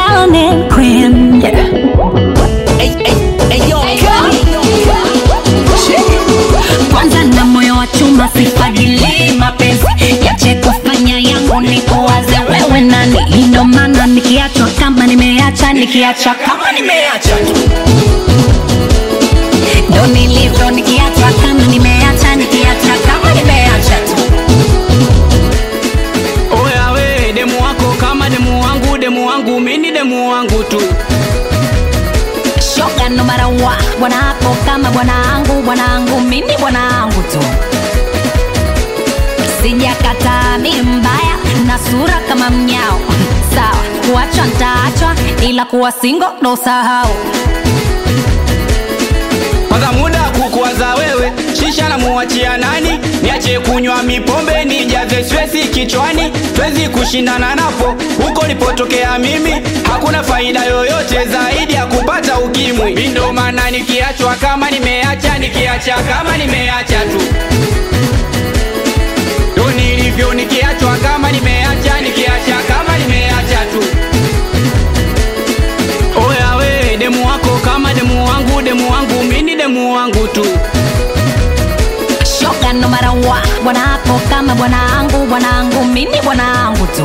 melanin queen. Yeah. Hey, hey, hey, yo, Kwanza na moyo wa chuma sifagili mapenzi yache kufanya yangu ni kuwaze wewe nani. Ndo maana nikiachwa kama nimeacha, nikiacha kama nimeacha tu ndo nilivyo, nikiachwa kama nimeacha, nikiacha kama nimeacha tu. Oya we demu wako kama demu wangu, demu wangu mini demu wangu tu. shoga no matter what bwana wako kama bwanangu bwanangu mimi bwanangu tu sijakataa mi mbaya na sura kama mnyao sawa kuachwa ntaachwa ila kuwa singo ndo sahau Kwanza muda wa kukuwaza wewe, shisha na muachia nani? Niache kunywa mipombe nijaze stresi kichwani, twezi kushindana napo huko nilipotokea mimi, hakuna faida yoyote zaidi ya kupata ukimwi. Mi ndo maana nikiachwa kama nimeacha, nikiacha kama nimeacha tu, ndo nilivyo, nikiachwa kama nimeacha, nikiacha kama nimeacha tu. Oya we demu wako kama demu wangu, demu wangu mini demu wangu tu. shoga no matter what bwana wako kama bwanangu bwanangu mimi bwanangu tu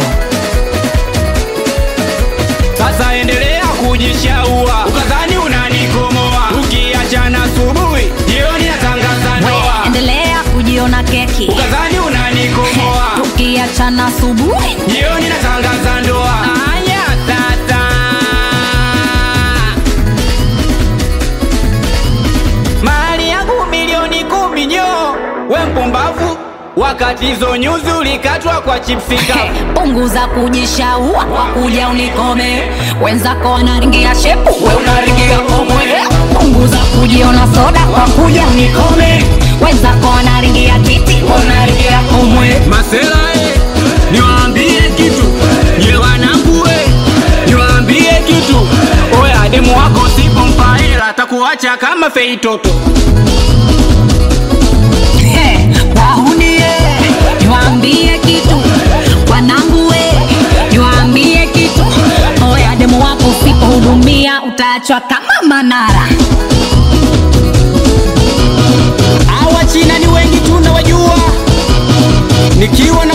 Sasa endelea kujishaua, ukadhani unanikomoa. Ukiachana asubuhi, jioni natangaza we ndoa. endelea kujiona keki Ukadhani unanikomoa, tukiachana asubuhi jioni natangaza ndoa. Aya tata, mali yangu milioni kumi nyo, we mpumbavu, wakati hizo nyuzi ulikatwa kwa chipsi kavu. punguza kujishaua wakuja unikome wenzako wanaringia shepu we unaringia komwe punguza kujiona soda wakuja unikome wenzako wanaringia titi we unaringia komwe Masela e, niwaambie kitu nye wanangu e, niwaambie kitu oya, demu wako sipompa hela atakuacha kama fei toto. He, wahunie niwaambie kitu wanangu we niwaambie kitu oya demu wako usipohudumia utaachwa kama manara Hawa China ni wengi tunawajua, nikiwa na